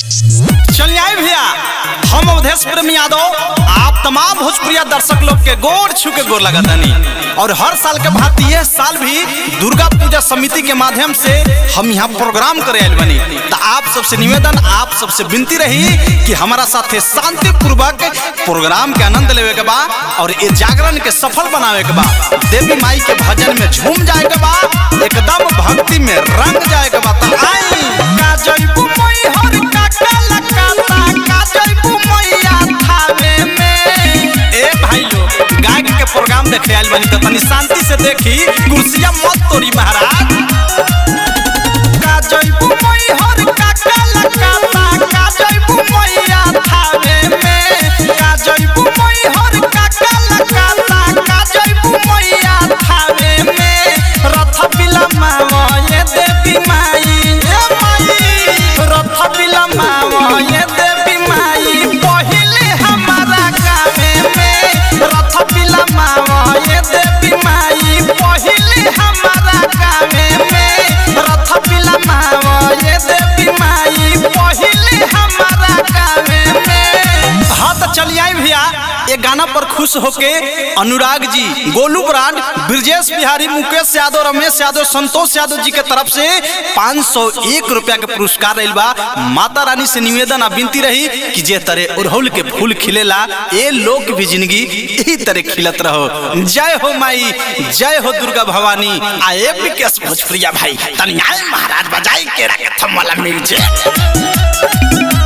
चलिए आए भैया हम अवधेश प्रेम यादव आप तमाम भोजपुरिया दर्शक लोग के गोर छू के गोर लगा तनी और हर साल के भांति यह साल भी दुर्गा पूजा समिति के माध्यम से हम यहाँ प्रोग्राम करे आयल बनी तो आप सबसे निवेदन आप सबसे विनती रही कि हमारा साथे शांति पूर्वक प्रोग्राम के आनंद लेवे के बा और ये जागरण के सफल बनावे के बा देवी माई के भजन में झूम जाए के बा एकदम भक्ति में रंग जाए के बा तो आई का जयबू मई हर का काला काता का जयबू मैया थावे में ए भाई लोग गायक के प्रोग्राम देखे आइल बनी तो तनी शांति से देखी कुर्सिया मत तोड़ी महाराज का जयबू मई हर का काला काता का जयबू मैया थावे में का जयबू मई हर का काला काता का जयबू मैया थावे में रथ बिलमावा ये देवी माई ए माई रथ बिलमावा ये देवी माई पहिले हमारा गावे में रथ बिलमावा ये देवी माई पहिले हमारा गावे में रथ बिलमावा ये देवी माई पहिले हमारा गावे में हाँ तो चलिए आई भैया ये गाना पर खुश होके अनुराग जी गोलू ब्रांड ब्रजेश बिहारी मुकेश यादव रमेश यादव संतोष यादव जी के तरफ से 501 रुपया के पुरस्कार रही बा माता रानी से निवेदन आ विनती रही कि जे तरह उड़हुल के फूल खिलेला ए लोक भी जिंदगी यही तरह खिलत रहो जय हो माई जय हो दुर्गा भवानी आ ए विकेश भोजपुरिया भाई तनी आए महाराज बजाई के रखे थम वाला म्यूजिक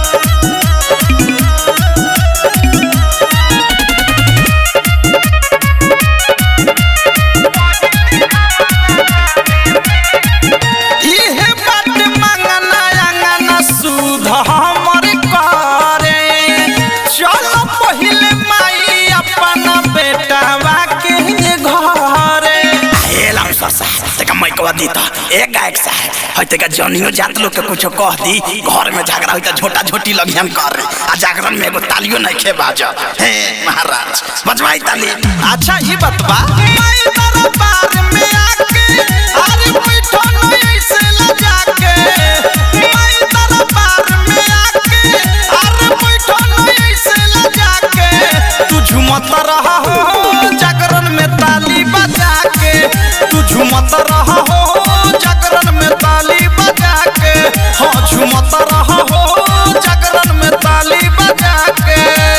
इहे बात मंगना अंगना सुध हमर करे चलो पहिले माई अपन बेटावा के घरे एलम सरसा तेका मैकवा दी त एक गायक सा है तेका जनियो जात लोग के कुछो कह दी घर में झगड़ा होई त झोटा झोटी लगियन कर आ जागरण में एगो तालियो नहीं खे बाज हे महाराज बजवाई ताली अच्छा ये बात बा माई दरबार में आके अरे बैठो न ऐसे लजा के माई दरबार में आके अरे बैठो न ऐसे लजा के तू झूमत रहा हो जागरण में ताली बजा के तू झूमत रहा हो जागरण में ताली बजा के हाँ झूमत रहा हो जागरण में ताली बजा के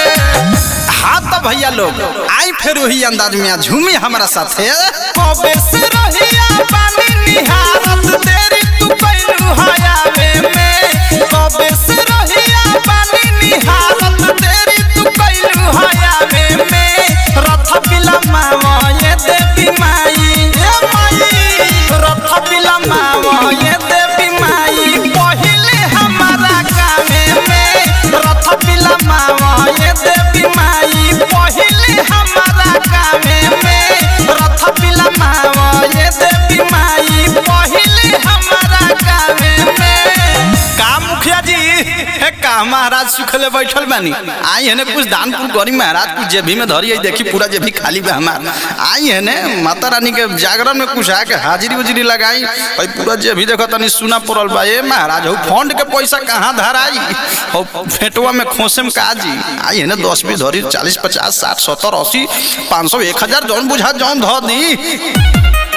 हाँ तो भैया लोग आई फिर वही अंदाज में झूमी हमारा साथे कबे से रहिया पानी निहारत तेरी तू कैलू हयावे में कबे से रहिया पानी निहारत तेरी तू कैलू हयावे में रथ बिलमावा ये देवी माई ए माई रथ बिलमावा ये देवी माई पहिले हमारा गावे में रथ बिलमावा ये देवी माई पहिले हमारा गावे में रथ बिलमावा ये देवी माई पहिले हमारा गावे में का मुखिया जी हे का महाराज सुखले बैठल बानी आई है कुछ दान पुर करी महाराज कुछ जेबी में धरी है देखी पूरा जेबी खाली बा हमार आई है ने माता रानी के जागरण में कुछ आके हाजिरी उजरी लगाई भाई पूरा जेबी देखो तनी सुना पड़ल बा ए महाराज हो फंड के पैसा कहाँ धराई हो फेटवा में खोसे में का जी आई है ने दस बीस धरी चालीस पचास साठ सत्तर अस्सी पाँच सौ एक हजार जौन बुझा जौन धो दी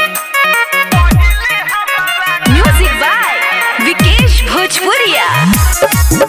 म्यूजिक बाय विकेश भोजपुरिया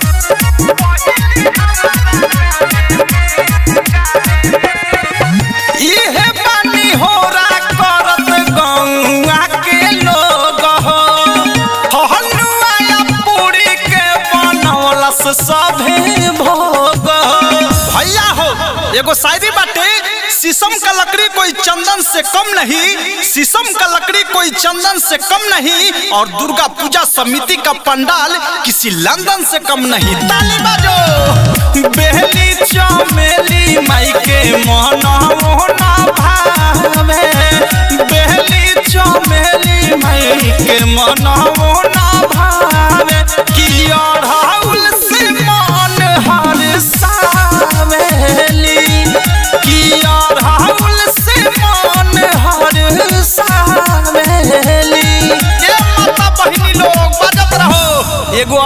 इहे बानी होरा करत गौआ के लोग हो हलुआ या पूरी के बनौलस सभे भोग भैया हो एगो शायरी बाटे शीशम का लकड़ी कोई चंदन से कम नहीं शीशम का लकड़ी कोई चंदन से कम नहीं और दुर्गा पूजा समिति का पंडाल किसी लंदन से कम नहीं ताली बाजो बेहली चमेली माई के मोहन मोहना भावे बेहली चमेली माई के मन मोहना भावे कि अढ़ाउल से मन हर सावेली कि अढ़ाउल से मन हर सावेली ये माता बहिनी लोग बजत रहो एगो आवश्यक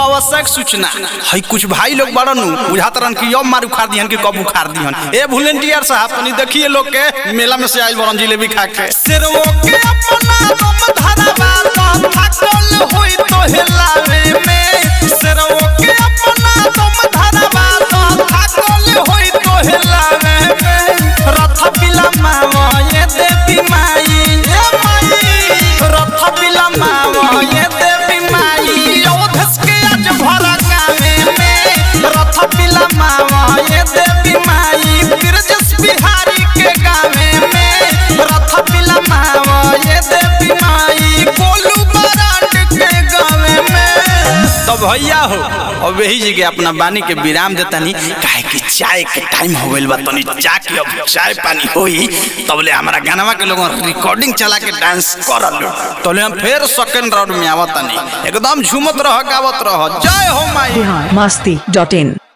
सूचना है कुछ भाई लोग बड़न बुझात रहन कि अब मार उखाड़ दिहन कि कब उखाड़ दिहन ए वॉलंटियर साहब तनी देखिए लोग के मेला में से आइल बड़न जिलेबी खा के सिरवो के अपना दम धरवा तो थकल होई तो हिलावे में सिरवो के अपना दम धरवा तो थकल होई तो हिलावे में रथ पिला मावा ये देवी माई ये माई रथ पिला मावा ये देवी माई ओधस के आज भरा गावे में रथ पिला मावा ये देवी माई बिरजस बिहारी के गावे में रथ पिला मावा ये देवी माई कोलू बरांड के गावे में तो भैया हो अब यही जगह अपना बानी के विराम देतानी काहे कि चाय के टाइम हो गइल बा तनी जाके अब चाय पानी होई तबले हमारा गानवा के लोगन रिकॉर्डिंग चला के डांस करल तबले हम फिर सेकंड राउंड में आवतानी एकदम झूमत रह गावत रह जय हो माई बिहार मस्ती डॉट इन